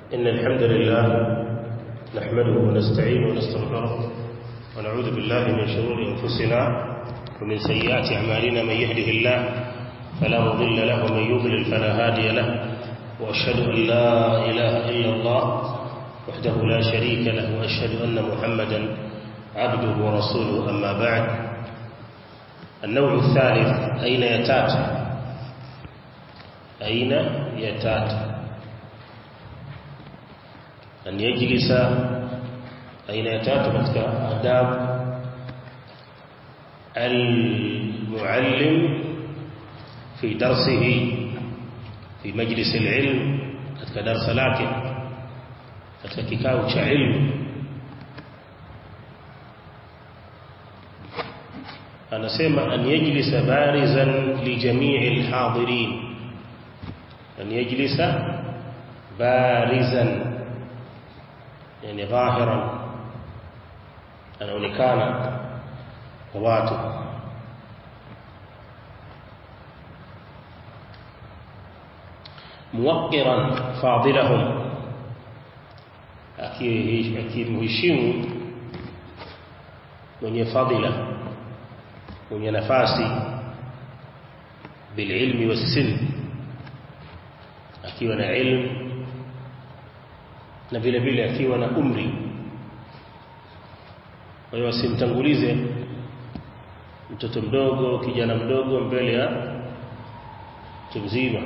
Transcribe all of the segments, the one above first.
إن الحمد لله نحمده ونستعينه ونستغفره ونعوذ بالله من شرور أنفسنا ومن سيئات أعمالنا من يهده الله فلا مضل له ومن يضلل فلا هادي له وأشهد أن لا إله إلا الله وحده لا شريك له وأشهد أن محمدا عبده ورسوله أما بعد النوع الثالث أين يتات أين يتات أن يجلس أين يتات katika آداب المعلم في درسه في مجلس العلم katika darasa lake katika kikao cha ilmu anasema an yajlisa barizan li jami'i alhadirin an yajlisa barizan yani dhahiran anaonekana kwa watu muwaqqiran fadilahum akimheshimu mwenye fadila mwenye nafasi bililmi wasin akiwa na ilmu na vile vile akiwa na umri kwa hiyo asimtangulize mtoto mdogo kijana mdogo mbele ya mtu mzima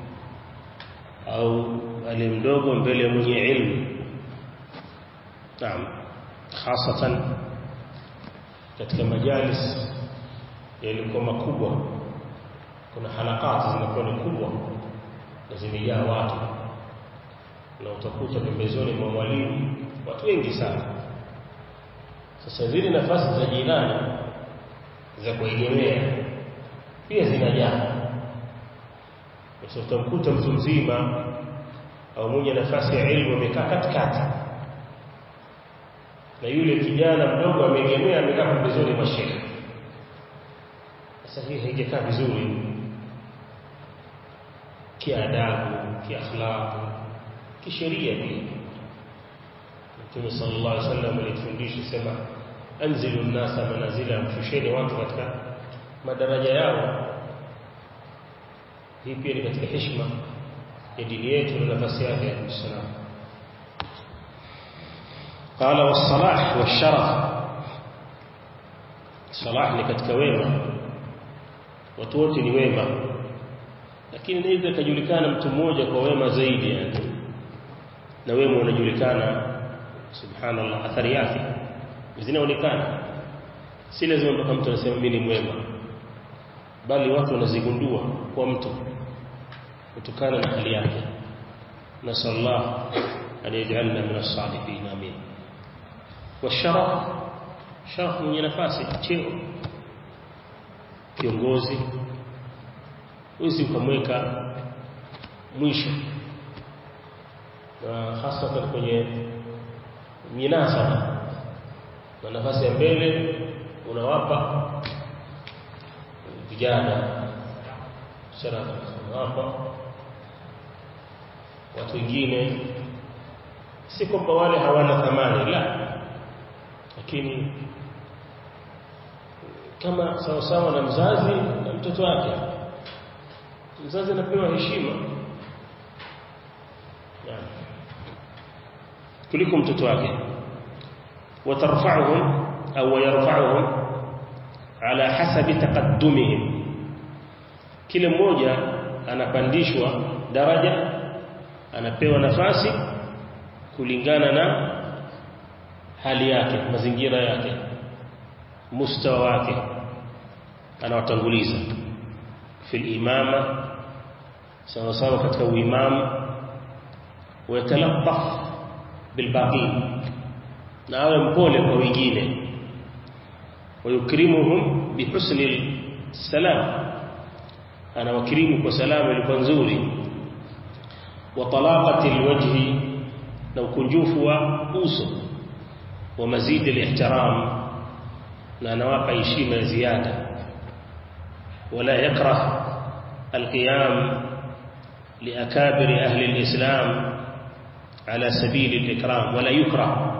au ali mdogo mbele ya mwenye ilmu naam hasatan katika majalis yalikuwa makubwa kuna halakati zinakuwa ni kubwa na zimejaa watu na utakuta pembezoni mwa mwalimu watu wengi sana sasa zile nafasi za jirani za kuegemea pia zinajaa sasa utamkuta mtu mzima au mwenye nafasi ya elimu amekaa katikati na yule kijana mdogo ameegemea amekaa pembezoni mwa shekhe sasa hii haijakaa vizuri kiadabu kiakhlaq kisheria pia Mtume sallallahu alaihi wasallam alitufundisha sema anzilu nnasa manazila mshusheni watu katika madaraja yao hii pia ni katika heshima ya dini yetu na nafasi yake ya Uislamu قال والصلاح والشرف صلاح ni katika wema watu wote ni wema lakini inaweza kujulikana mtu mmoja kwa wema zaidi yani na wema unajulikana subhanallah athari yake zinaonekana si lazima mpaka mtu anasema mimi ni mwema bali watu wanazigundua kwa mtu kutokana na hali yake nasallallahu an yaj'alna min as-salihin amin washaraf sharaf mwenye nafasi cheo kiongozi huwezi ukamweka mwisho na hasa kwenye minasaba na nafasi ya mbele unawapa vijana sharafa unawapa watu wengine si kwamba wale hawana thamani la lakini kama sawa sawa na mzazi na mtoto wake mzazi anapewa heshima kuliko mtoto wake watarfa'uhum au yarfa'uhum ala hasabi taqaddumihim kila mmoja anapandishwa daraja anapewa nafasi kulingana na hali yake mazingira yake mustawa wake anawatanguliza fil imama sawa sawa katika uimamu wayatalaffaf bilbaqin na awe mpole kwa wengine wayukrimuhum bihusni salam anawakirimu kwa salamu ilikuwa nzuri wa talaqati alwajhi na ukunjufu wa uso wa mazidi alihtiram na anawapa heshima ya ziada wala yakrah alqiyam liakabiri ahli alislam ala sabili al-ikram wala yukrah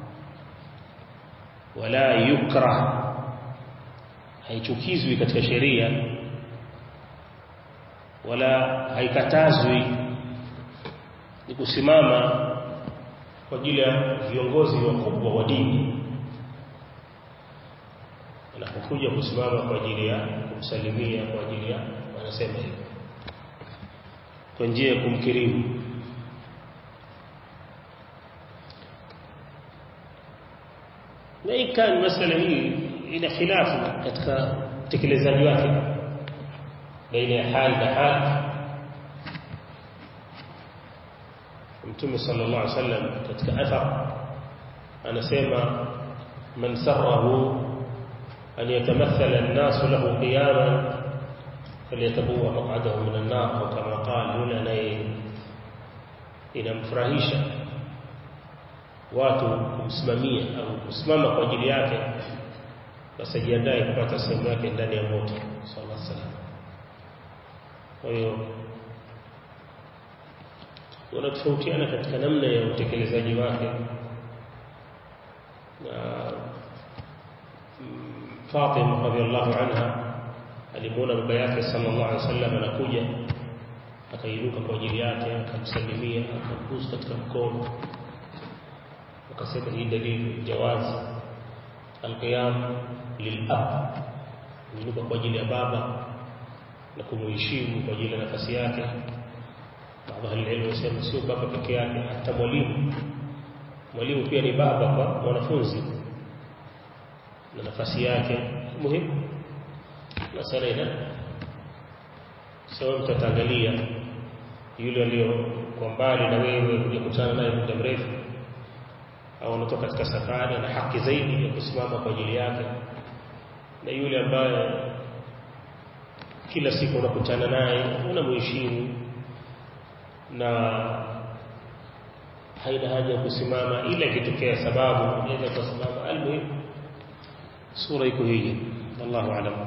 wala yukrah haichukizwi katika sheria wala haikatazwi ni kusimama kwa ajili ya viongozi wakubwa wa dini anapokuja kusimama kwa ajili ya kumsalimia kwa ajili ya wanasema hivyo kwa njia ya kumkirimu na ikani masala hii ina khilafu katika utekelezaji wake baina ya hali na hali Mtume sallallahu alaihi wasallam katika athar anasema man sarrahu an yatamathala an-nas lahu qiyaman falyatabawwa maq'adahu min an-nar au kama qala yule anaye inamfurahisha watu kumsimamia au kusimama kwa ajili yake basi ajiandae kupata sehemu yake ndani ya moto sallallahu alaihi wasallam kwa hiyo wanatofautiana katika namna ya utekelezaji wake na Fatima radhiallahu anha alimuona baba yake sallallahu alaihi wasallam anakuja akainuka kwa ajili yake akamsalimia akambusu katika mkono akasema hii dalili jawazi alqiyam lilab kuinuka kwa ajili ya baba na kumuheshimu kwa ajili ya nafasi yake baadhi ya elimu wasema sio baba peke yake hata mwalimu mwalimu pia ni baba kwa mwanafunzi na nafasi yake muhimu na sana ina sawa mtataangalia yule aliyo kwa mbali na wewe kuja kutana naye muda mrefu au anatoka katika safari na haki zaidi ya kusimama kwa ajili yake na yule ambaye kila siku unakutana naye unamheshimu na haina haja ya kusimama ila ikitokea sababu unaweza kusimama almuhimu sura iko hii الله أعلم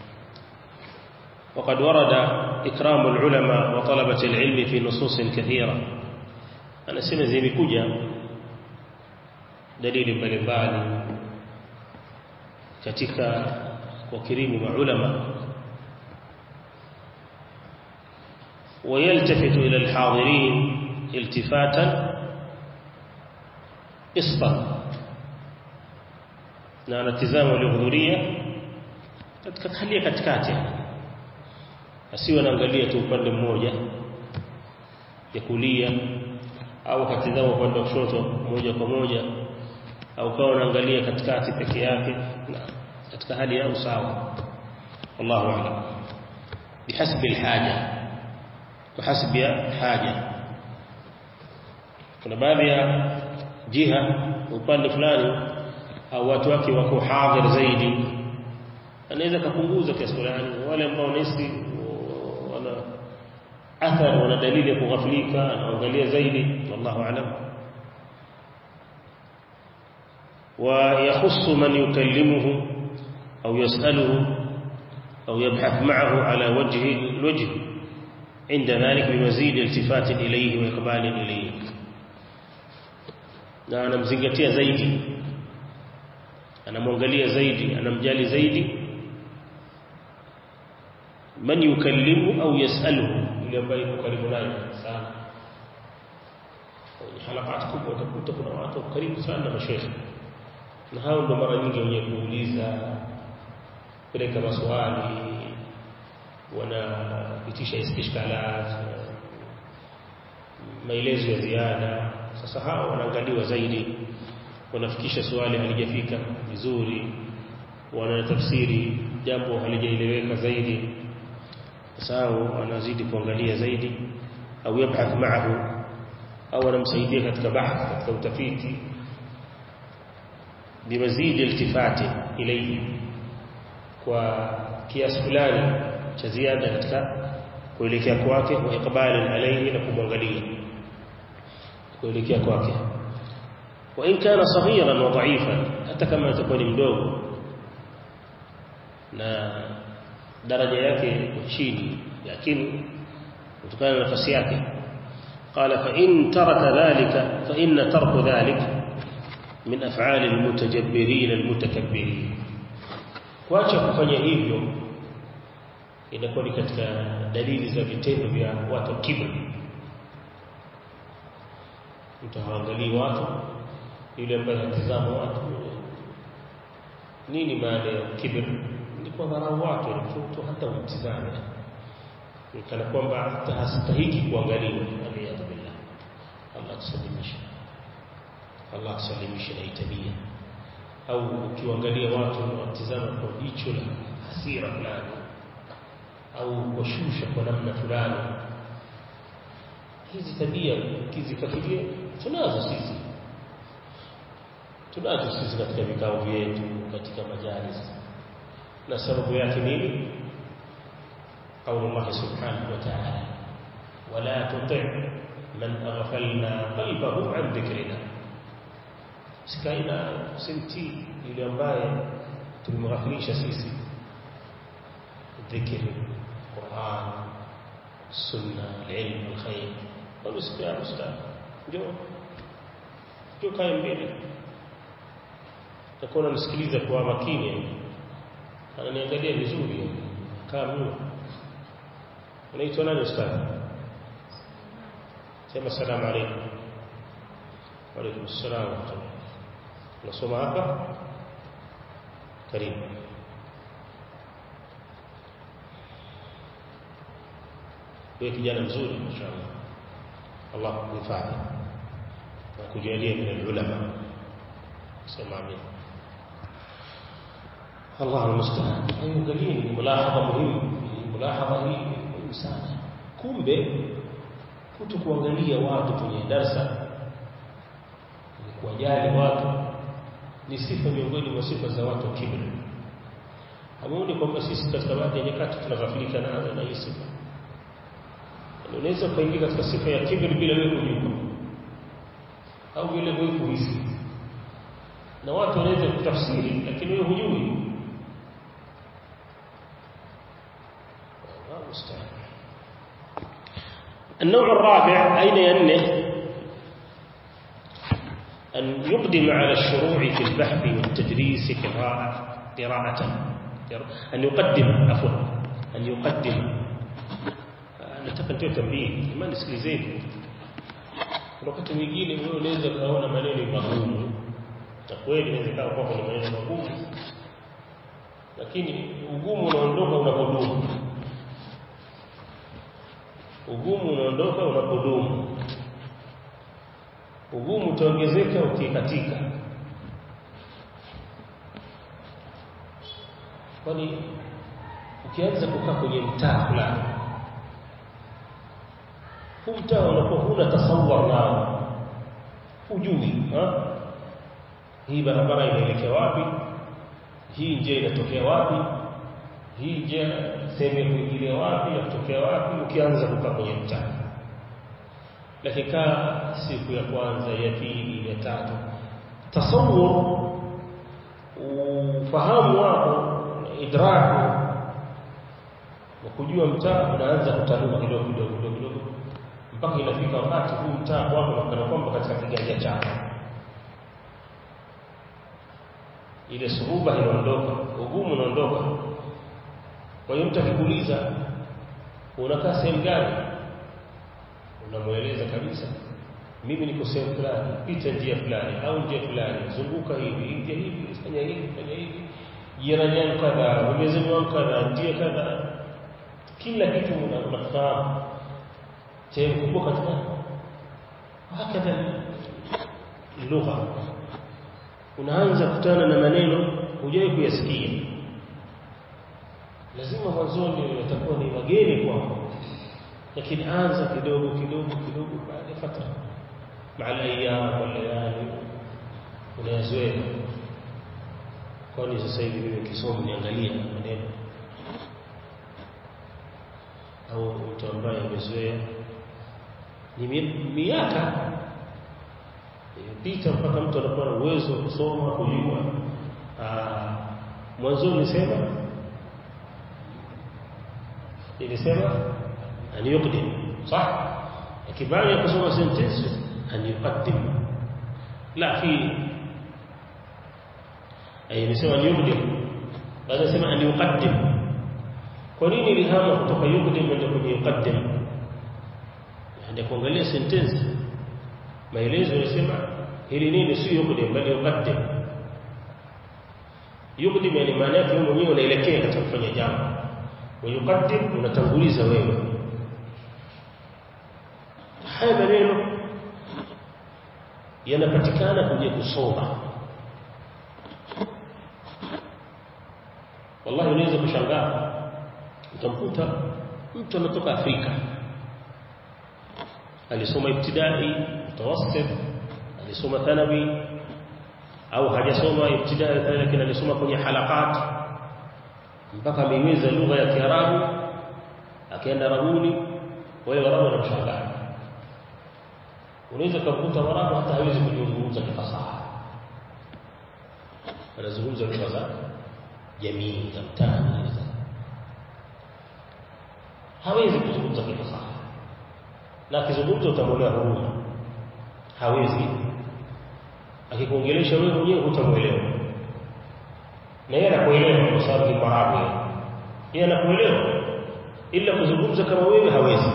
وقد ورد إكرام العلماء وطلبة العلم في نصوص كثيرة أنا سنة زي بكجة دليل mbalimbali katika wakirimu maulama ويلتفت إلى الحاضرين التفاتا قسطا na anatizama waliohudhuria katika hali ya katikati asiwe anaangalia tu upande mmoja ya kulia au akatizama upande wa kushoto moja kwa moja au kawa anaangalia katikati peke yake na katika hali ya usawa wallahu a'lam bihasbi alhaja kwa hasbi ya haja kuna baadhi ya jiha upande fulani au watu wake wako hadhir zaidi anaweza kupunguza kiasi fulani wale ambao nesi wana athari wana dalili ya kughafilika anaangalia zaidi wallahu aalam ويخص من يكلمه أو يسأله أو يبحث معه على وجه الوجه عند ذلك بمزيد التفات إليه وإقبال إليه na anamzingatia zaidi anamwangalia zaidi anamjali zaidi man yukallimu au yasaluhu yule ambaye yuko karibu naye sana kwenye halakati kubwa utakuta kuna watu karibu sana na mashehe na hao ndo mara nyingi wenye kuuliza peleka maswali wanapitisha istishkalat maelezo ya ziada sasa hao wanaangaliwa zaidi wanafikisha swali halijafika vizuri wanatafsiri jambo halijaeleweka zaidi sasa wanazidi kuangalia zaidi au yabhath ma'ahu au anamsaidia katika bahth katika utafiti bimazidi iltifati ilayhi kwa kiasi fulani cha ziada katika kuelekea kwake wa ikbali alayhi na kumwangalia kuelekea kwake wa in kana saghiran wa dha'ifan hata kama atakuwa ni mdogo na daraja yake chini lakini kutokana na nafasi yake قال فإن ترك ذلك فإن ترك ذلك من أفعال المتجبرين المتكبرين kuacha kufanya hivyo inakuwa ni katika dalili za vitendo vya watu kibri mtaangalia watu yule ambaye hatizama watu nini maana ya kibri ni kwa dharau watu mtu hata umtizame kana kwamba hata hastahiki kuangaliwa aliyadhu billah Allah tusalimishe Allah tusalimishe na itabia au ukiangalia watu watizama kwa jicho la hasira fulani au kushusha kwa namna fulani hizi tabia kizikafikia tunazo sisi tunazo sisi katika vikao vyetu katika majalis na sababu yake nini قول الله سبحانه وتعالى ولا تطع من أغفلنا قلبه عن ذكرنا سكاينا سمتي yule ambaye tumemghafilisha sisi dhikri Qur'an sunna ilmu alkhair wala sikia ustaz ndio ndio kae mbele takuwa namsikiliza kwa makini ananiangalia vizuri kama mimi unaitwa nani ustaz sema salamu alaykum wa alaykum assalam wa rahmatullah unasoma hapa karibu wewe kijana mzuri mashaallah Allah kuhifadhi na kujalia min ulama sema amin Allah almusta'an angalieni ni mulahadha muhimu mulahadha hii muhimu sana kumbe kuto kuangalia watu kwenye darsa ni kuwajali watu ni sifa miongoni mwa sifa za watu wa kibri hamuoni kwamba sisi katika baadhi ya nyakati tunaghafilika nazo na hii sifa unaweza kuingia katika sifa ya kibri bila wewe kujua au vile wewe kuhisi na watu wanaweza kutafsiri lakini wewe hujui النوع الرابع أين ينه أن يقدم على الشروع في البحث والتدريس قراءة قراءة أن يقدم عفوا أن يقدم nataka nitoe tambii imani sikilizeni kuna wakati mwingine wewe unaweza kaona maneno magumu na kweli inaweza kawa kwamba ni maneno magumu lakini ugumu unaondoka unapodumu ugumu unaondoka unapodumu ugumu utaongezeka ukikatika kwani ukianza kukaa kwenye mtaa fulani huu mtaa unakuwa huna tasawur nao hujui hii barabara inaelekea wapi hii njia inatokea wapi hii njia sehemu ya kuingilia wapi ya kutokea wapi ukianza kukaa kwenye mtaa lakini kaa siku ya kwanza ya pili ya tatu tasawur ufahamu wako idraku wa kujua mtaa unaanza kutanuka kidogo kidogo kidogo kidogo mpaka inafika wakati huu mtaa wako unaonekana kwamba katika kiganja chako ile suruba inaondoka ugumu unaondoka kwa hiyo mtu akikuuliza unakaa sehemu gani unamweleza kabisa mimi niko sehemu fulani pita njia fulani au njia fulani zunguka hivi njia hivi fanya hivi fanya hivi jirani yangu kadha umezeni wangu kadha njia kadha kila kitu unafahamu sehemu kubwa katika hakadha lugha unaanza kutana na maneno hujai kuyasikia lazima mwanzoni yatakuwa ni mageni kwako lakini anza kidogo kidogo kidogo baada ya fatra مع الايام والليالي unayazoea kwani sasa hivi mimi kisomo niangalia maneno au mtu ambaye amezoea ni miaka imepita mpaka mtu anakuwa na uwezo wa kusoma kujua mwanzo nisema nilisema an yuqdim صح baada ya kusoma sentence an yuqaddim la fi ay nisema ni yuqaddim baada sema an yuqaddim kwa nini ilihama kutoka yuqaddim kwenda kwenye yuqaddim ndio kuangalia sentence maelezo yanasema hili nini si yuqaddim bali yuqaddim yuqaddim yani maana yake wewe mwenyewe unaelekea katika kufanya jambo wa yuqaddim unatanguliza wewe haya maneno yanapatikana kwenye kusoma wallahi unaweza kushangaa utamkuta mtu anatoka Afrika alisoma ibtidai mutawassit alisoma thanawi au hajasoma ibtidai lakini alisoma kwenye halakat mpaka ameiweza lugha ya Kiarabu akaenda Rabuni wale Warabu wanamshangaa unaweza kukuta Warabu hata hawezi kuzungumza kifasaha anazungumza lugha za jamii za mtaani hawezi kuzungumza kifasaha na akizungumza utamwonea huruma hawezi akikuongelesha wewe mwenyewe hutamuelewa na yeye anakuelewa kwa sababu ni Mwarabu yeye anakuelewa ila kuzungumza kama wewe hawezi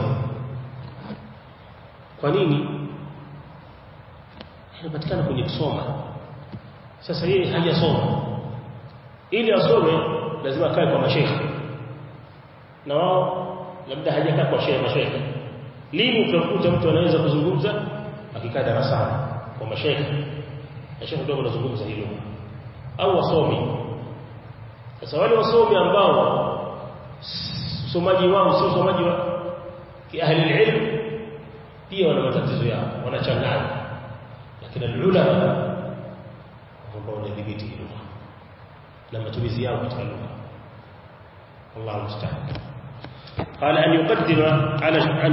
kwa nini inapatikana kwenye kusoma sasa yeye hajasoma ili asome lazima akae kwa mashekhe na wao labda hajakaa kwa shehe mashekhe lini utakuta mtu anaweza kuzungumza akikaa darasani kwa mashekhe mashekhe ndio wanazungumza hilo au wasomi sasa wale wasomi ambao usomaji wao sio usomaji wa kiahli ilmu pia wana matatizo yao wanachanganya lakini ulama ambao wanadhibiti lugha na matumizi yao katika lugha Allah musta'an قال أن يقدم على أن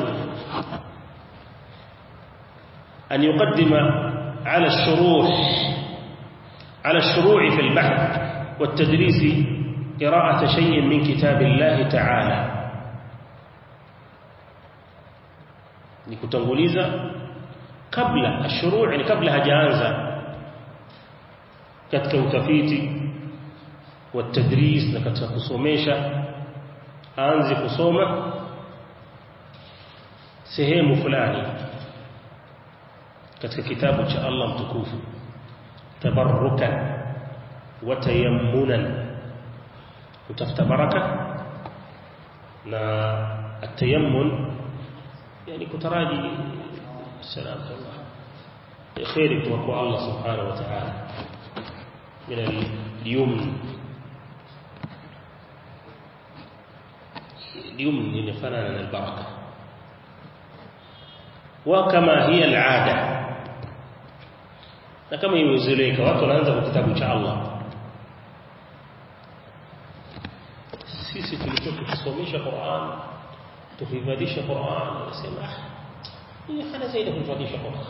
أن يقدم على الشروح على الشروع في البحث والتدريس قراءة شيء من كتاب الله تعالى nikutanguliza kabla ashuruu ni kabla hajaanza katika utafiti wa tadris na katika kusomesha aanze kusoma sehemu fulani katika kitabu cha Allah mtukufu tabarrukan wa tayammunan utafuta baraka na atayammun yani kutaraji salam Allah khairi kutoka kwa Allah subhanahu wa ta'ala min al-yumn اليمن ينفنان البركة وكما هي العادة na kama imezoeleka watu wanaanza kwa kitabu cha Allah sisi tulikuwa tukisomesha Qur'an tukihifadhisha Qur'an nasema hii hana zaidi kuhifadhisha Qur'an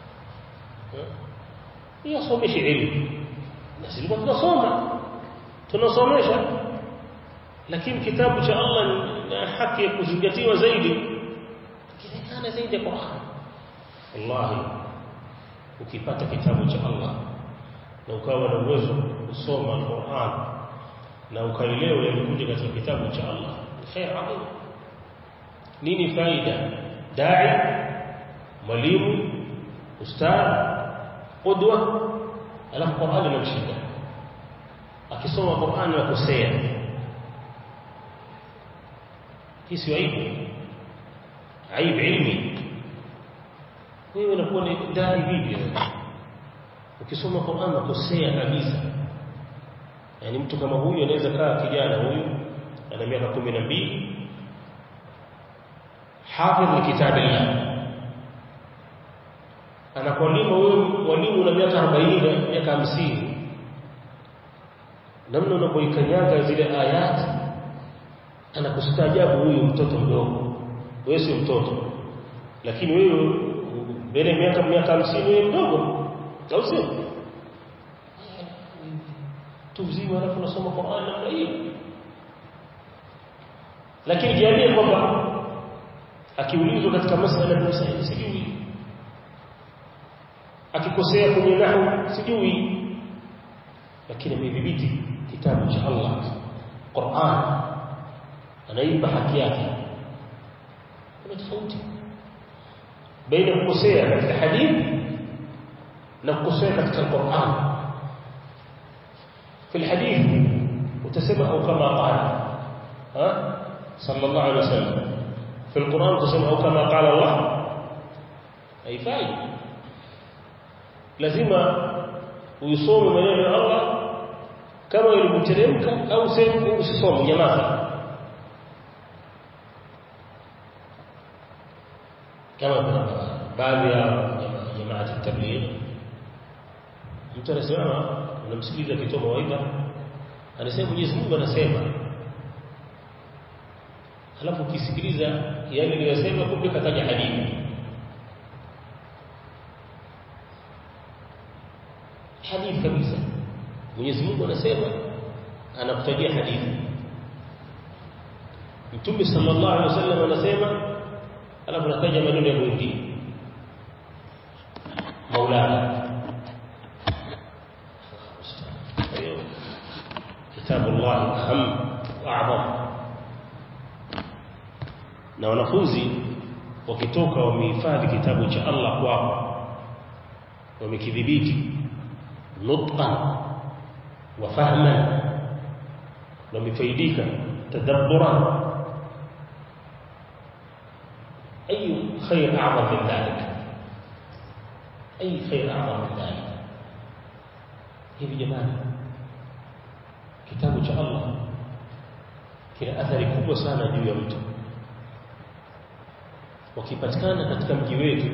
hiyo somesha elimu na sisi tunasoma tunasomesha lakini kitabu cha Allah na haki ya kuzingatiwa zaidi kinaonekana zaidi ya Qur'an wallahi ukipata kitabu cha Allah na ukawa na uwezo kusoma Qur'an na ukaelewa yalikuja katika kitabu cha Allah ni khair adhim nini faida dai mwalimu ustadh qudwa alafu Qur'an inamshika akisoma Qur'an yakosea hii sio aibu aibu ilmi wewe unakuwa ni dai vipi ukisoma Qur'an unakosea kabisa yani mtu kama huyu anaweza kaa kijana huyu ana miaka 12 hafidh li kitabillah anakualima wewe walimu na miaka 40 miaka 50 namna unapoikanyaga zile ayati anakustajabu huyu mtoto mdogo wewe si mtoto lakini wewe mbele miaka miaka 50 wewe mdogo au sio tuzima alafu unasoma Qur'an namna hiyo lakini jiambie kwamba akiulizwa katika masala ya masaili sijui akikosea kwenye nahwu sijui lakini amedhibiti kitabu cha Allah Qur'an anaipa haki yake kuna tofauti baina kukosea katika hadithi na kukosea katika Qur'an في الحديث وتسمع أو كما قال ها صلى الله عليه وسلم في القرآن تسمع أو كما قال الله أي فايد لازم ويصوم من الله كما يلمترمك أو سيكون usisome jamaa kama baadhi ya jamaa ya tabligh mtu anasema unamsikiliza akitoa mawaidha anasema Mwenyezi Mungu anasema alafu ukisikiliza yale aliyosema kumbe kataja hadithi hadithi kabisa Mwenyezi Mungu anasema anakutajia hadithi Mtume sallallahu alaihi wasallam anasema alafu anataja maneno ya mwingine Maulana كتاب الله أهم وأعظم na wanafunzi wakitoka wamehifadhi kitabu cha Allah kwao wamekidhibiti nutqan wa fahman wamefaidika tadabburan أي خير أعظم من ذلك أي خير أعظم من ذلك hivi jamani kitabu cha Allah kina athari kubwa sana juu ya mtu wakipatikana katika mji wetu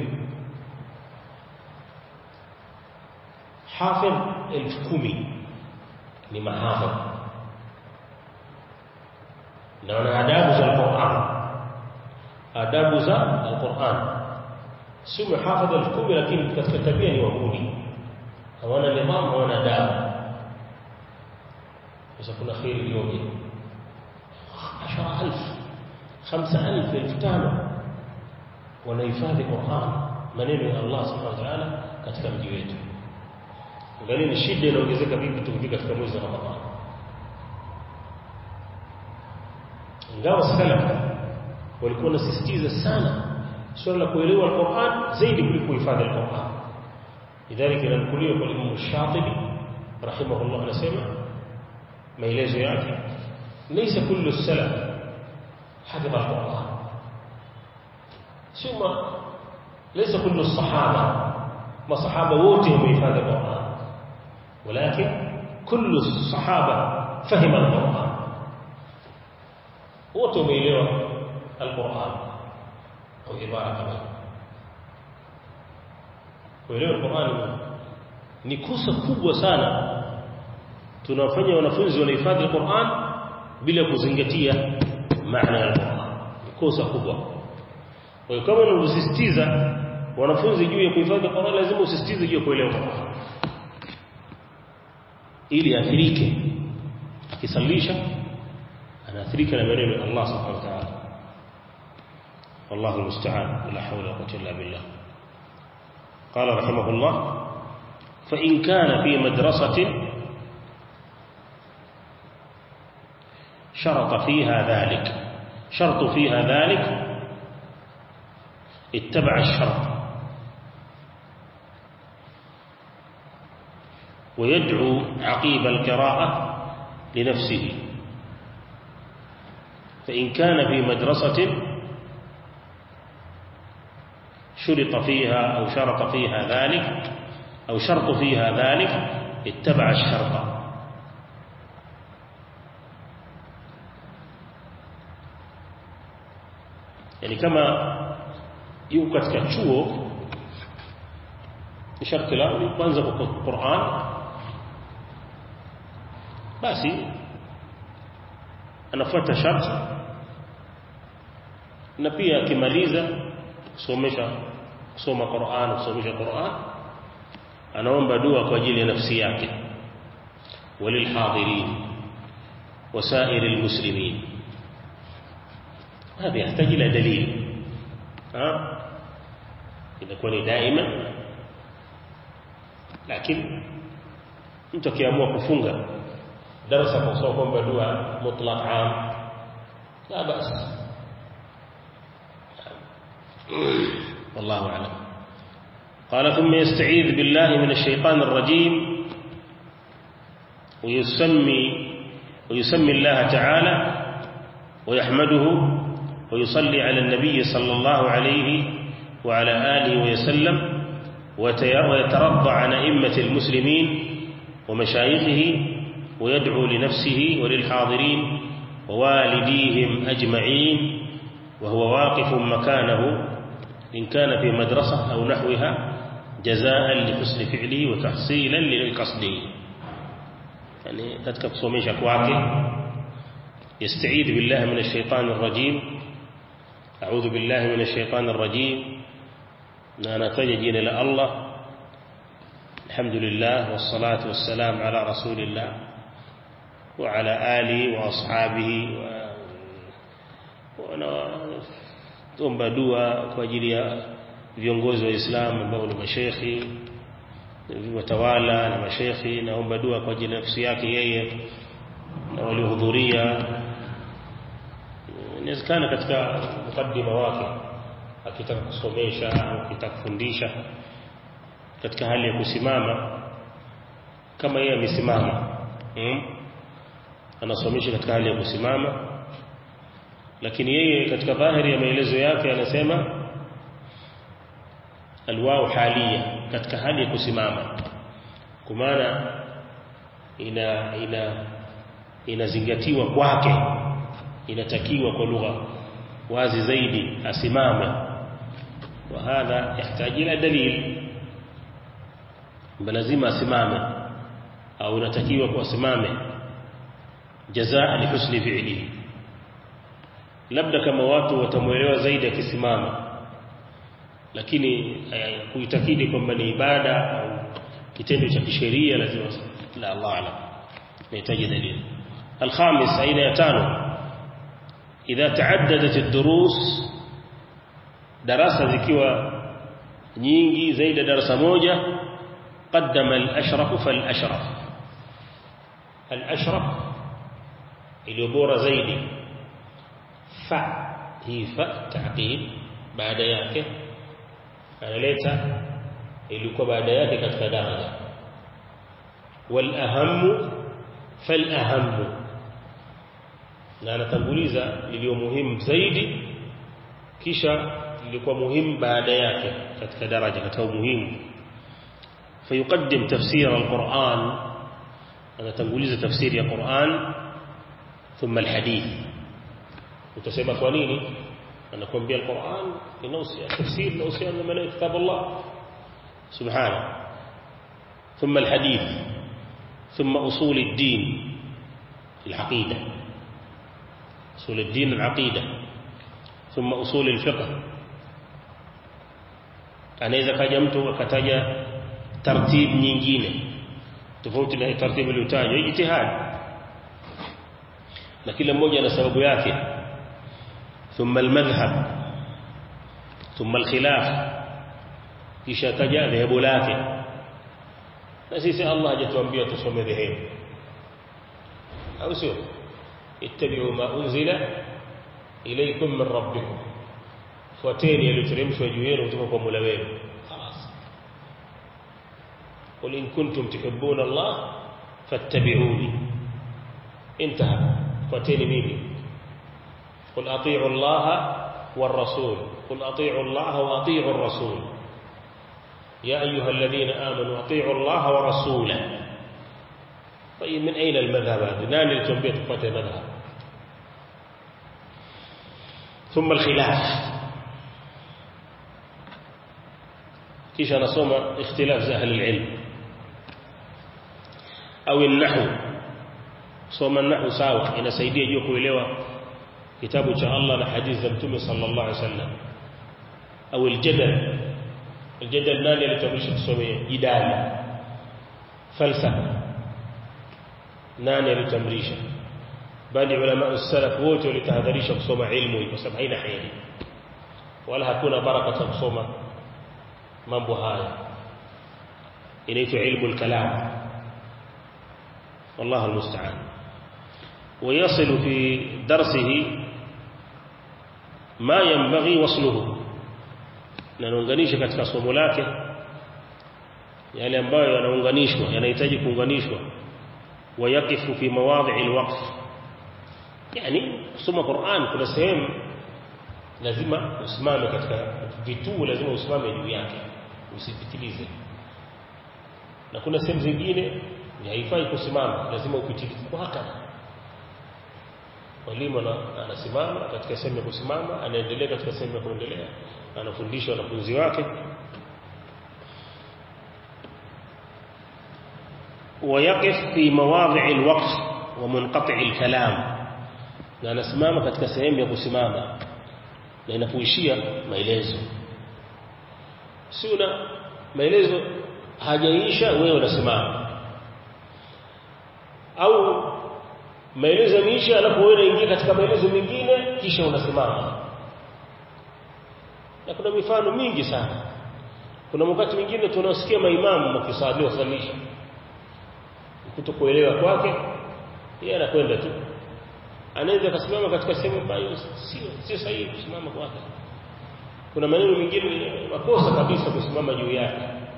hafidh elfu kumi ni mahafidh na wana adabu za Qur'an adabu za Qur'an si mahafidh elfu kumi lakini katika tabia ni wahuni hawana nidhamu hawana adabu sasa kuna khairi iliyoje 10000 5000 5000 wanahifadhi Qur'an maneno ya Allah subhanahu wa ta'ala katika mji wetu angalia ni shida inaongezeka vipi tukifika katika mwezi wa Ramadhani ingawa salaf walikuwa wanasisitiza sana swala la kuelewa Qur'an zaidi kuliko kuhifadhi Qur'an lidhalika inanukuliwa kwa Imam Shatibi rahimahullah anasema maelezo yake laysa kullu salaf hafidha al-Qur'an ثم ليس كل الصحابة ما صحابة ووتهم بإفادة القرآن ولكن كل الصحابة فهم القرآن ووتهم إليه القرآن أو عبارة كمان kuelewa Qur'an ni kosa kubwa sana tunafanya wanafunzi wanahifadhi Qur'an bila kuzingatia maana ya Qur'an ni kosa kubwa kwa hiyo kama unavyosisitiza wanafunzi juu ya kuhifadhi Qur'an lazima usisitize juu ya kuelewa Qur'an ili athirike akisalisha anaathirika na maneno ya Allah subhanahu wa ta'ala والله المستعان لا حول ولا قوه الا بالله قال رحمه الله فإن كان في مدرسة شرط فيها ذلك شرط فيها ذلك اتبع الشرط ويدعو عقيب القراءة لنفسه فإن كان في مدرسة شرط فيها أو شرط فيها ذلك أو شرط فيها ذلك اتبع الشرط يعني كما yuko katika chuo sharti lao ni kwanza kwa Qur'an basi anafuata sharti na pia akimaliza kusomesha kusoma Qur'an kusomesha Qur'an anaomba dua kwa ajili ya nafsi yake walilhadirin وسائر المسلمين هذا يحتاج إلى دليل ha inakuwa ni daima lakini mtu akiamua kufunga darasa kwa kusoma kwamba dua mutlaq am la basi والله أعلم قال ثم يستعيذ بالله من الشيطان الرجيم ويسمي ويسمي الله تعالى ويحمده ويصلي على النبي صلى الله عليه وعلى آله وسلم ويترضى عن أئمة المسلمين ومشايخه ويدعو لنفسه وللحاضرين ووالديهم أجمعين وهو واقف مكانه إن كان في مدرسة أو نحوها جزاء لحسن فعله وتحصيلا لقصده يعني katika kusomesha kwake يستعيذ بالله من الشيطان الرجيم أعوذ بالله من الشيطان الرجيم أنا تجد إلى الله الحمد لله والصلاة والسلام على رسول الله وعلى آله وأصحابه tuomba dua kwa ajili ya viongozi wa Uislamu ambao ni mashekhi watawala na mashekhi naomba dua kwa ajili ya nafsi yake yeye na waliohudhuria inawezekana katika mukaddima wake akitaka kusomesha au akitaka kufundisha katika hali ya kusimama kama yeye amesimama hmm? anasomesha katika hali ya kusimama lakini yeye katika dhahiri ya maelezo yake anasema alwao halia katika hali ya kusimama kwa maana ina ina inazingatiwa kwake inatakiwa kwa lugha wazi zaidi asimame wa hadha yahitaji ila dalil lazima asimame au inatakiwa kwa asimame jazaa li husni fi'lihi labda kama watu watamuelewa zaidi akisimama lakini kuitakidi kwamba ni ibada au kitendo cha kisheria lazima la Allah alam nahitaji dalili الخامس أين يتانو إذا تعددت الدروس دراسة ذكوى nyingi zaidi ya darasa moja qaddama al-ashraf fal-ashraf al-ashraf iliyo bora zaidi fa hii fa taqib baada yake analeta ilikuwa baada yake katika daraja wal ahammu fal ahammu na anatanguliza lilio muhimu zaidi kisha lilikuwa muhimu baada yake katika daraja katika umuhimu فيقدم تفسير القرآن أنا تنقوليز تفسير القرآن ثم الحديث وتسمى قوانيني أنا أقول بها القرآن ينوصي التفسير نوصي أن من كتاب الله سبحانه ثم الحديث ثم أصول الدين العقيدة أصول الدين العقيدة ثم أصول الفقه anaweza kaja mtu akataja tartib nyingine tofauti na taratibu iliyotajwa ijtihad na kila mmoja ana sababu yake thumma almadhhab thumma alkhilaf kisha taja dhehebu lake na sisi Allah hajatuambia tusome dhehebu au sio ittabi'u ma unzila ilaykum min rabbikum fuateni yaliyoteremshwa juu yenu kutoka kwa Mola wenu خلاص قل إن كنتم تحبون الله فاتبعوني انتهى فاتيني ميمي قل أطيعوا الله والرسول قل أطيعوا الله وأطيعوا الرسول يا أيها الذين آمنوا أطيعوا الله ورسوله طيب من أين المذهب هذا نان التنبيت فتى مذهب ثم الخلاف kisha anasoma ikhtilaf za ahli ilm au an-nahw soma an-nahw sawa inasaidia juu kuelewa kitabu cha Allah na hadithi za Mtume sallallahu alaihi wasallam au al-jadal al-jadal nani alitamrisha kusomea jidali falsafa nani alitamrisha bali ulama as-salaf wote walitahadharisha kusoma ilmu kwa sababu haina heri wala hakuna baraka za kusoma mambo haya inaitwa ilmu al-kalam والله المستعان ويصل في درسه ما ينبغي وصله na anaunganisha katika somo lake yale ambayo yanaunganishwa yanahitaji kuunganishwa wayakifu fi mawadhi alwaqf yani kusoma Qur'an kuna sehemu lazima usimame katika vituo lazima usimame juu yake usipitilize na kuna sehemu zingine haifai kusimama lazima upitilize kwa hakika mwalimu anasimama katika sehemu ya kusimama anaendelea katika sehemu ya kuendelea anafundisha wanafunzi wake ويقف في مواضع الوقف ومنقطع الكلام na anasimama katika sehemu ya kusimama na inapoishia maelezo si una maelezo hajaisha wewe unasimama au maelezo yameisha alafu wewe unaingia katika maelezo mengine kisha unasimama na kuna mifano mingi sana kuna wakati mwingine tunasikia maimamu wakisali wasalisha kutokuelewa kwake yeye anakwenda tu anaweza kusimama katika sehemu ambayo sio sio sahihi kusimama kwake kuna maneno mengine makosa kabisa kusimama juu yake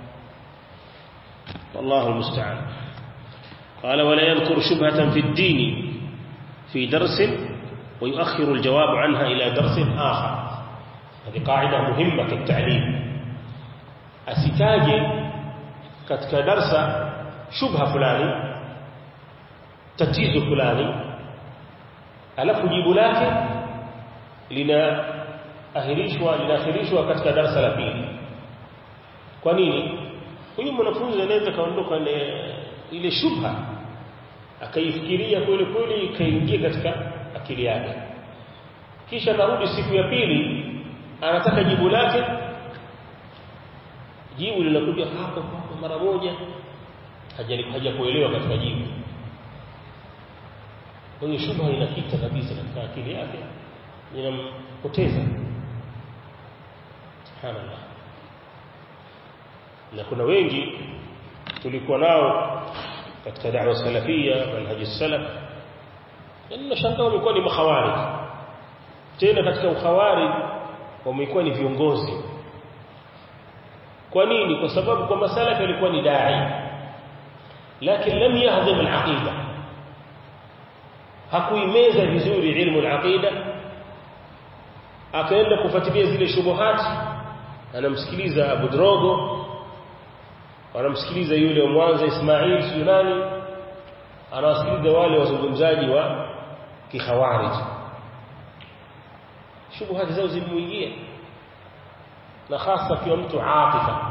والله المستعان قال ولا يذكر شبهة في الدين في درس ويؤخر الجواب عنها إلى درس آخر هذه قاعدة مهمة كالتعليم أسيتاجي كتك درس شبهة فلاني تتيز فلاني alafu jibu lake linaahirishwa linaakhirishwa katika darasa la pili kwa nini huyu mwanafunzi anaweza kaondoka ile shubha akaifikiria kweli kweli ikaingia katika akili yake kisha karudi siku ya pili anataka jibu lake jibu linakuja hapo hapo mara moja hajakuelewa katika jibu kwa hiyo shubha inakita kabisa katika akili yake inampoteza subhanallah na kuna wengi tulikuwa nao katika da'wa salafia manhaj salaf na shangaa wamekuwa ni makhawarij tena katika ukhawarij wamekuwa ni viongozi kwa nini kwa sababu kwa masalafi alikuwa ni dai lakini lam yahdhim al-aqida hakuimeza vizuri ilmu al-aqida akaenda kufuatilia zile shubuhat anamsikiliza Abu Drogo anamsikiliza yule wa Mwanza Ismail Sunani anawasikiliza wale wazungumzaji wa kikhawarij shubuhat zao zimuingia na hasa kwa mtu atifa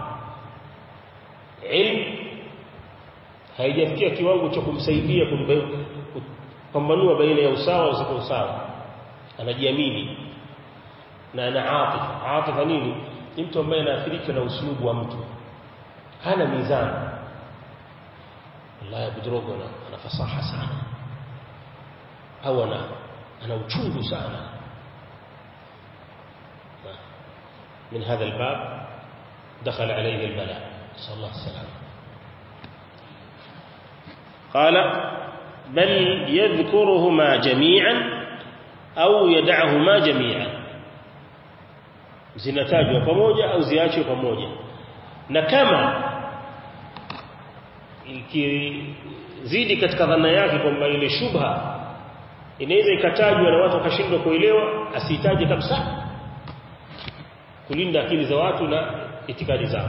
ilmu haijafikia kiwango cha kumsaidia kupambanua baina ya usawa na usio usawa anajiamini na ana atifa atifa nini ni mtu ambaye anaathirika na uslubu wa mtu hana mizani wallahi budrogo ana, ana fasaha sana au ana ana uchungu sana من هذا الباب دخل عليه البلاء نسأل الله السلامة قال بل يذكرهما جميعا أو يدعهما جميعا zinatajwa pamoja au ziachwe pamoja na kama ikizidi katika dhana yake kwamba ile shubha inaweza ikatajwa na watu wakashindwa kuelewa asihitaji kabisa kulinda akili za watu na itikadi zao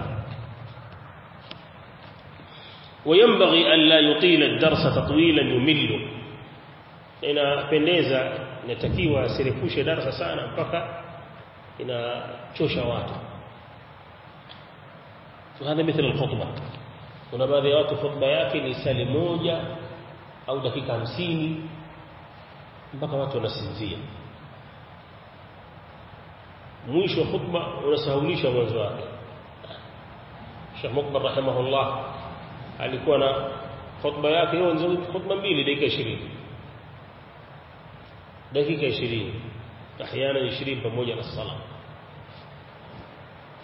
وينبغي أن لا يطيل الدرس تطويلا يمل inapendeza inatakiwa asirefushe darasa sana mpaka inachosha watu وهذا مثل الخطبه kuna baadhi ya watu khutba yake ni sali moja au dakika hamsini mpaka watu wanasinzia mwisho wa khutba unasahaulisha mwanzo wake Sheikh Mukbar rahimahullah alikuwa na khutba yake hiyo nzuri khutba mbili dakika 20 dakika 20 احيانا 20 pamoja na sala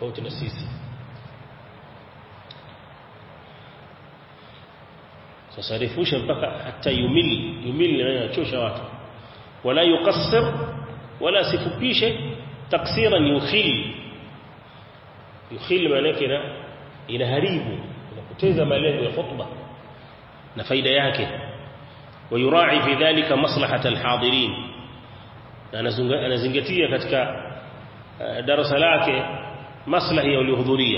tofauti na sisi sasa refusha mpaka hata yumili yumili anachosha watu wala yuqassir wala sifupishe taksiran yukhil yukhil maana yake inaharibu inapoteza malengo ya khutba na faida yake ويراعي في ذلك مصلحة الحاضرين anazingatia katika darasa lake maslahi ya waliohudhuria